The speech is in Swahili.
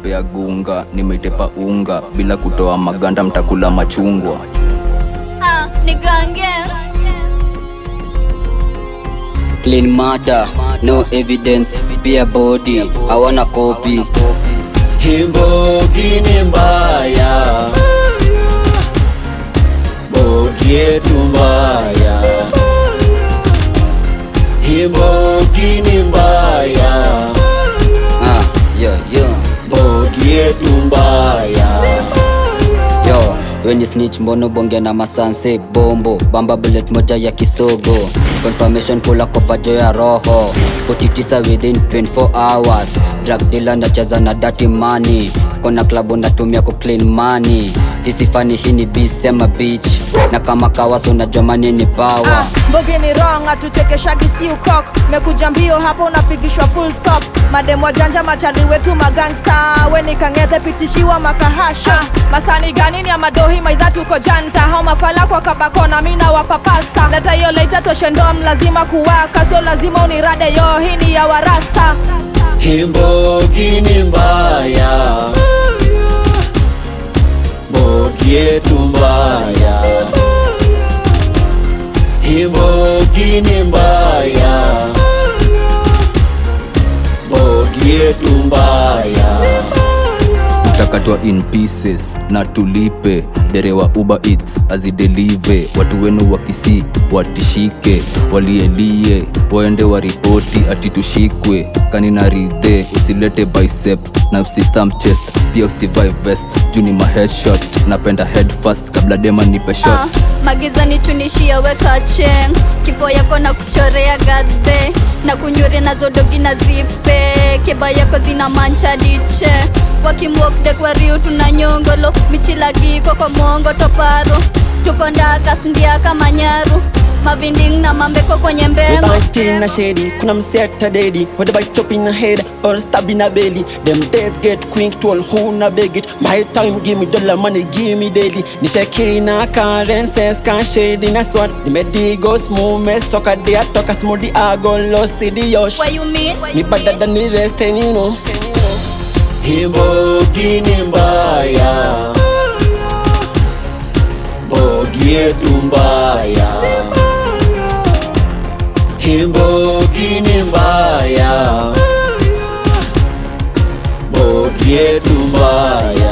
nawapea gunga nimetepa unga bila kutoa maganda mtakula machungwa Ah, ni gange. Clean murder, no evidence, pia body, hawana copy. Himbogi ni mbaya, bogi yetu mbaya. Himbogi ni mbaya, Ah, yo, yo, bogi yetu mbaya. yo. We ni snitch mbono bonge na masanse bombo bamba bullet moja ya kisogo confirmation kula kopajo ya roho 49 within 24 hours drug dealer nacheza na dirty money kona klabu natumia ku clean money hisifani hii ni bisema beach na kama kawaso unajua mani ni power Ah, mbogi ni wrong atuchekeshagi si ukok mekuja mbio hapo unapigishwa full stop mademu wajanja machali wetu magangsta weni kangethe pitishiwa makahasha masani gani ni amadohi maidha tuko janta hao mafala kwa kabakona mina wapapasa leta hiyo leita toshendom lazima kuwaka sio lazima unirade yo hii ni ya warasta Himbogi ni mbaya, bogi yetu mbaya. Himbogi ni mbaya, bogi yetu mbaya. utakatwa in pieces na tulipe derewa uber eats azidelive watu wenu wakisi watishike walielie waende waripoti ati tushikwe kanina ridhe usilete bicep na usitham chest pia usivai vest juu ni maheadshot napenda head first kabla dema nipe shot Ah, magiza nitunishia weka cheng kifo yako na kuchorea gadhe na kunyuri nazo dogi na zipe keba yako zina mancha liche wakimwokde kwa riu tuna nyongolo michilagiko kwa mongo toparo tuko ndaka sindia kama nyaru mavinding na mambeko kwenye We mbengo bout in a shady, kuna mseta daddy Whether by chop in a head or stab in a belly Them dead get quick to all who na beg it My time give me dollar money give me daily Nisheki na currencies can shady na swat Di me di go smooth me soka di a toka smooth di a go lost di yosh What you mean? Me better than the rest and you know Himbogi ni mbaya, bogi yetu mbaya. Himbogi ni mbaya, bogi yetu mbaya.